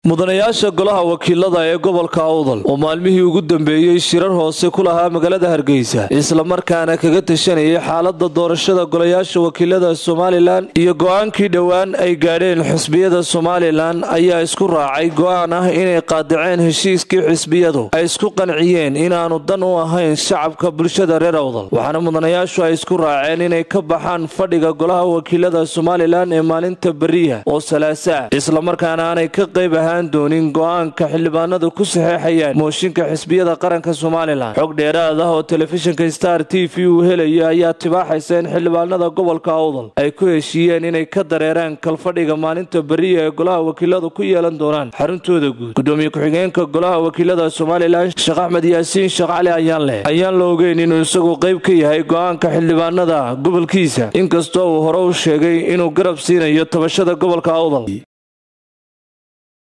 mudanayaasha golaha wakiilada ee gobolka awdal oo maalmihii ugu dambeeyey shirar hoose ku lahaa magaalada hargeysa islamarkaana kaga tashanayay xaalada doorashada golayaasha wakiilada somalilan iyo go-aankii dhowaan ay gaadheen xisbiyada somalilan ayaa isku raacay go-aan ah inay qaadaceen heshiiskii xisbiyadu ay isku qanciyeen inaanu dan u ahayn shacabka bulshada reer awdal waxaana mudanayaashu ay isku raaceen inay ka baxaan fadhiga golaha wakiilada somalilan ee maalinta beriya oo salaasaa islamarkaana aanay ka qayb ahaan doonin go-aanka xildhibaanadu ku saxeexayaan mooshinka xisbiyada qaranka somalilan xog dheeraad ah oo telefishinka star t v uu helaya ayaa tibaaxaysa in xildhibaanada gobolka awdal ay ku heshiiyeen inay ka dareeraan kalfadhiga maalinta beriya ee golaha wakiiladu ku yeelan doonaan xaruntooda guud gudoomiye ku-xigeenka golaha wakiilada somalilan sheekh axmed yaasiin sheekh cali ayaan leh ayaan la ogeyn inuu isagu qayb ka yahay go-aanka xildhibaanada gobolkiisa inkastoo uu hore u sheegay inuu garab siinayo tabashada gobolka awdal